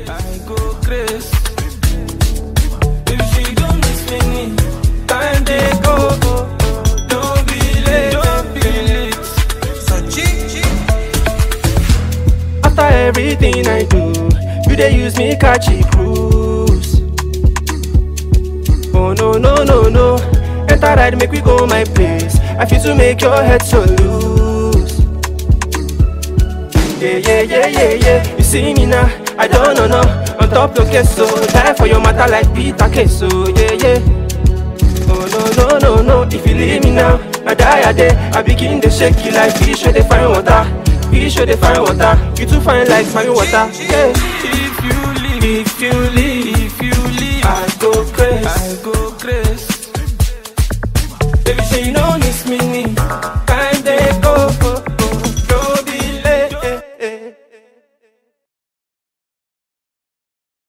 I go crazy. If she don't miss me, time they go. Don't be late, don't be late. After everything I do, you dey use me catch a cruise. Oh no no no no, enter ride make we go my place. I feel to make your head so loose. Yeah yeah yeah yeah yeah, you see me now, I don't know no. On top your case so, die for your matter like Peter Queso. Yeah yeah. Oh no no no no, if you leave me now, I die a day. I begin to shake you like fish where they find water. Fish where they find water. You too fine like fine water. Yeah. If you leave, if you leave.